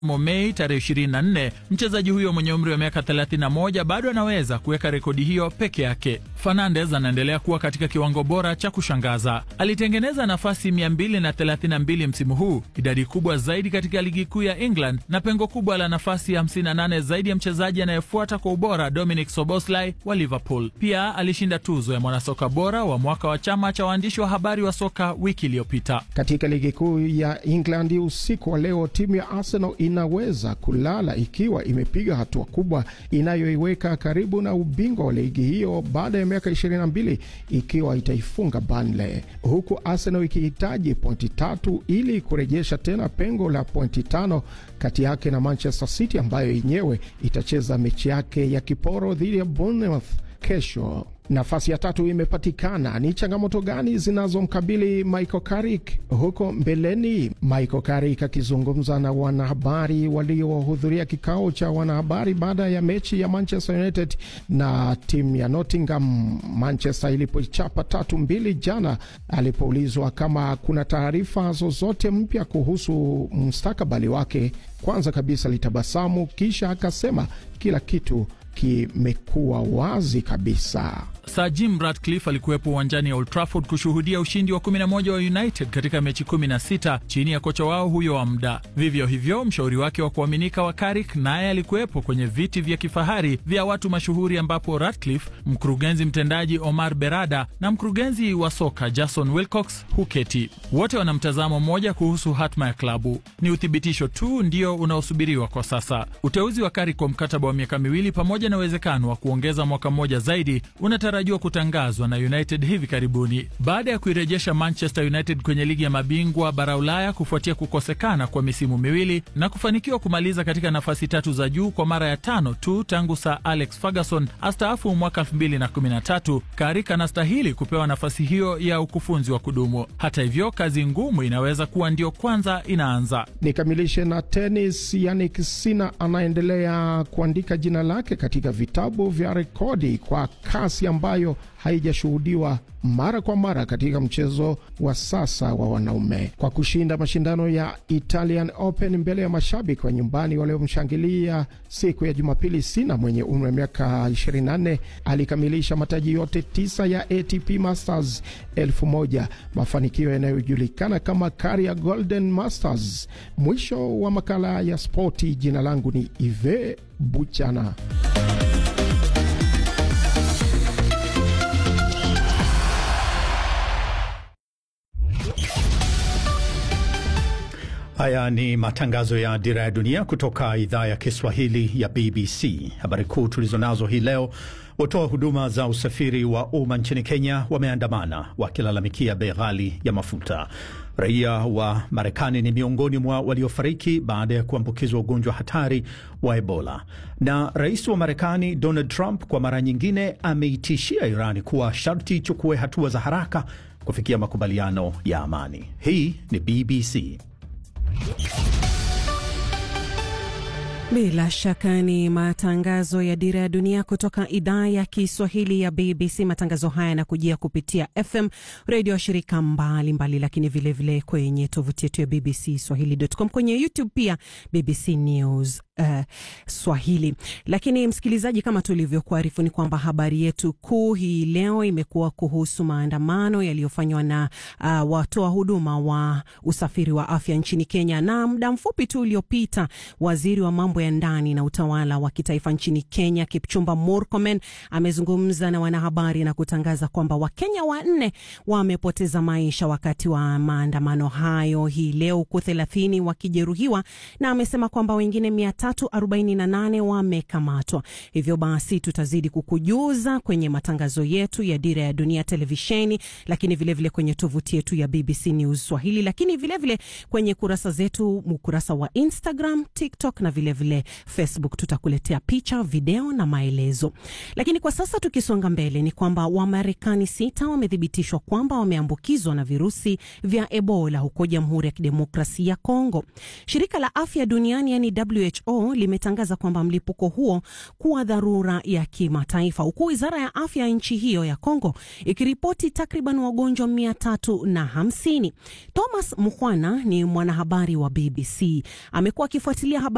Mei tarehe 24, mchezaji huyo mwenye umri wa miaka 31 bado anaweza kuweka rekodi hiyo peke yake. Fernandes anaendelea kuwa katika kiwango bora cha kushangaza. Alitengeneza nafasi 232 msimu huu, idadi kubwa zaidi katika ligi kuu ya England na pengo kubwa la nafasi 58 zaidi ya mchezaji anayefuata kwa ubora Dominic Soboslai wa Liverpool. Pia alishinda tuzo ya mwanasoka bora wa mwaka wa chama cha waandishi wa habari wa soka wiki iliyopita. Katika ligi kuu ya England usiku wa leo, timu ya Arsenal inaweza kulala ikiwa imepiga hatua kubwa inayoiweka karibu na ubingwa wa ligi hiyo baada ya miaka 22 ikiwa itaifunga Burnley, huku Arsenal ikihitaji pointi tatu ili kurejesha tena pengo la pointi tano kati yake na Manchester City ambayo yenyewe itacheza mechi yake ya kiporo dhidi ya Bournemouth kesho. Nafasi ya tatu imepatikana. Ni changamoto gani zinazomkabili Michael Carrick huko mbeleni? Michael Carrick akizungumza na wanahabari waliohudhuria kikao cha wanahabari baada ya mechi ya Manchester United na timu ya Nottingham, Manchester ilipoichapa tatu mbili jana, alipoulizwa kama kuna taarifa zozote mpya kuhusu mustakabali wake, kwanza kabisa litabasamu, kisha akasema kila kitu kimekuwa wazi kabisa. Sir Jim Ratcliffe alikuwepo uwanjani ya Old Trafford kushuhudia ushindi wa 11 wa United katika mechi 16 chini ya kocha wao huyo wa muda. Vivyo hivyo, mshauri wake wa kuaminika wa Carrick naye alikuwepo kwenye viti vya kifahari vya watu mashuhuri, ambapo Ratcliffe, mkurugenzi mtendaji Omar Berada na mkurugenzi wa soka Jason Wilcox huketi. Wote wana mtazamo mmoja kuhusu hatma ya klabu. Ni uthibitisho tu ndio unaosubiriwa kwa sasa. Uteuzi wa Carrick kwa mkataba wa miaka miwili pamoja na uwezekano wa kuongeza mwaka mmoja zaidi unatarajiwa kutangazwa na United hivi karibuni. Baada ya kuirejesha Manchester United kwenye ligi ya mabingwa bara Ulaya kufuatia kukosekana kwa misimu miwili na kufanikiwa kumaliza katika nafasi tatu za juu kwa mara ya tano tu tangu Sir Alex Ferguson astaafu mwaka 2013, Carrick anastahili kupewa nafasi hiyo ya ukufunzi wa kudumu. Hata hivyo, kazi ngumu inaweza kuwa ndio kwanza inaanza. Nikamilishe na tenis. Yannick Sinner anaendelea kuandika jina lake katika vitabu vya rekodi kwa kasi ambayo haijashuhudiwa mara kwa mara katika mchezo wa sasa wa wanaume kwa kushinda mashindano ya Italian Open mbele ya mashabiki wa nyumbani waliomshangilia siku ya Jumapili. Sina mwenye umri wa miaka 24 alikamilisha mataji yote tisa ya ATP Masters elfu moja, mafanikio yanayojulikana kama Career Golden Masters. Mwisho wa makala ya spoti. Jina langu ni Ive Buchana. Haya ni matangazo ya Dira ya Dunia kutoka idhaa ya Kiswahili ya BBC. Habari kuu tulizonazo hii leo: watoa huduma za usafiri wa umma nchini Kenya wameandamana wakilalamikia bei ghali ya mafuta. Raia wa Marekani ni miongoni mwa waliofariki baada ya kuambukizwa ugonjwa hatari wa Ebola. Na rais wa Marekani Donald Trump kwa mara nyingine ameitishia Irani kuwa sharti ichukue hatua za haraka kufikia makubaliano ya amani. Hii ni BBC. Bila shaka ni matangazo ya Dira ya Dunia kutoka idhaa ya Kiswahili ya BBC. Matangazo haya yanakujia kupitia FM redio ya shirika mbalimbali mbali, lakini vilevile vile kwenye tovuti yetu ya BBC Swahili.com, kwenye YouTube pia BBC News uh, Swahili. Lakini msikilizaji, kama tulivyokuarifu ni kwamba habari yetu kuu hii leo imekuwa kuhusu maandamano yaliyofanywa na uh, watoa huduma wa usafiri wa afya nchini Kenya, na muda mfupi tu uliopita waziri wa mambo ya ndani na utawala wa kitaifa nchini Kenya Kipchumba Murkomen amezungumza na wanahabari na kutangaza kwamba Wakenya wanne wamepoteza maisha wakati wa maandamano hayo hii leo, huku thelathini wakijeruhiwa, na amesema kwamba wengine mia tatu arobaini na nane wamekamatwa. Hivyo basi tutazidi kukujuza kwenye matangazo yetu ya Dira ya Dunia televisheni, lakini vilevile vile kwenye tovuti yetu ya BBC News Swahili, lakini vilevile vile kwenye kurasa zetu, ukurasa wa Instagram, TikTok na vilevile vile Facebook. Tutakuletea picha, video na maelezo. Lakini kwa sasa tukisonga mbele, ni kwamba Wamarekani sita wamethibitishwa kwamba wameambukizwa na virusi vya Ebola huko Jamhuri ya Kidemokrasia ya Kongo. Shirika la Afya Duniani yani WHO limetangaza kwamba mlipuko huo kuwa dharura ya kimataifa, huku wizara ya afya ya nchi hiyo ya Kongo ikiripoti takriban wagonjwa mia tatu na hamsini. Thomas Mukhwana ni mwanahabari wa BBC, amekuwa akifuatilia habari